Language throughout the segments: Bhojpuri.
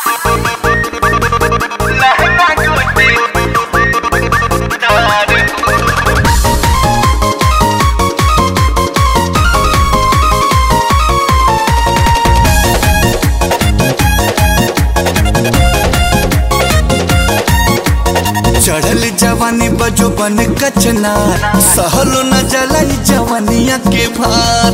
चढ़ल जवानी बजो बन कचना सहलो न जलाई जवानिया के भार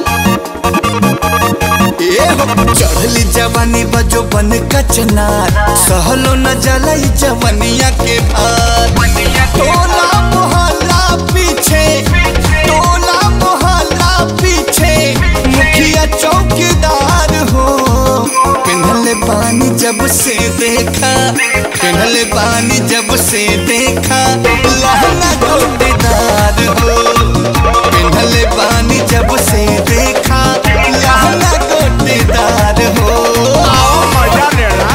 ए हो चढ़ल जवानी बजो बन कचना सहलो न जलाई जवानिया के भार टोला मोहल्ला पीछे टोला मोहल्ला पीछे मुखिया चौकीदार हो पिन्हले पानी जब से देखा पिन्हले पानी जब से देखा लहंगा गोटेदार हो पिन्हले पानी जब से देखा लहंगा गोटेदार हो आओ मजा लेना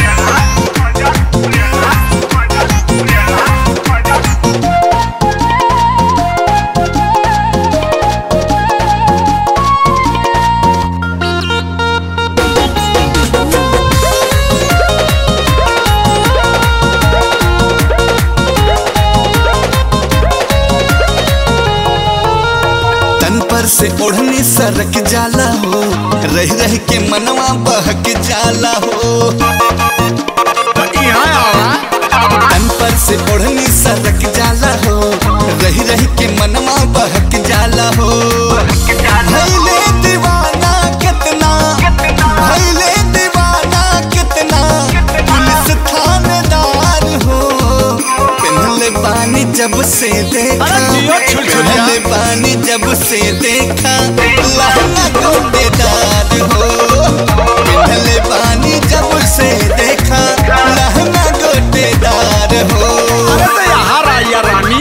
तन पर से ओढ़नी सरक जाला हो रह रह के मनवा बहक जाला हो तो यहाँ आवा तन पर से ओढ़नी सरक जाला हो रह रह के मनवा बहक जाला हो भैले दीवाना कितना भैले दीवाना कितना पुलिस थानेदार हो पिन्हले पानी जब से देखा अरे जियो छुलछुलिया। पिन्हले पानी जब से देखा लहंगा गोटेदार हो पिन्हले पानी जब से देखा लहंगा गोटेदार हो अरे तो यहाँ राया रानी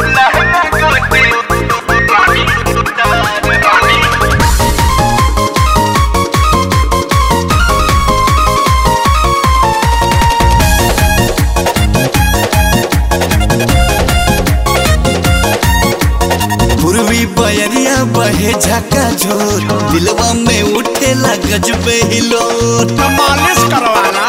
पूर्वी बयरिया बहे झका झोर दिलवा में उठेला गजबे हिलोर तो मालिश करवाना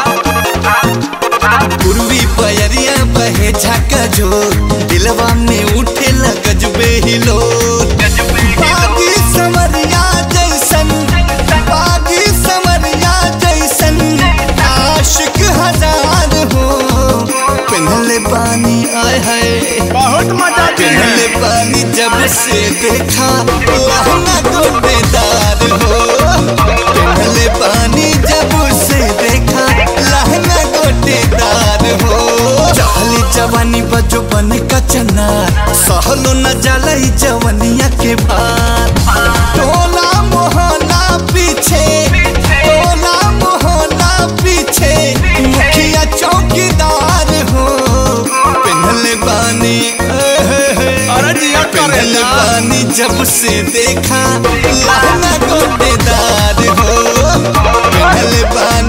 पूर्वी बयरिया बहे झका झोर दिलवा में उठेला गजबे हिलोर बागी समरिया जैसन बागी समरिया जैसन आशिक हजार हो पिन्हले पानी आय है बहुत मजा दी पिघले है पानी जब से देखा लहंगा गोटेदार हो पिघले पानी जब से देखा लहंगा गोटेदार हो चाली जवानी बजो बन कचना सहलो न जलाई जवनिया के भार टोला मोहल्ला पीछे टोला मोहल्ला पीछे मुखिया चौकीदार हो पिघले पानी अरे जिया पिघल करेला पानी जब से देखा लहंगा गोटेदार हो पिघल पानी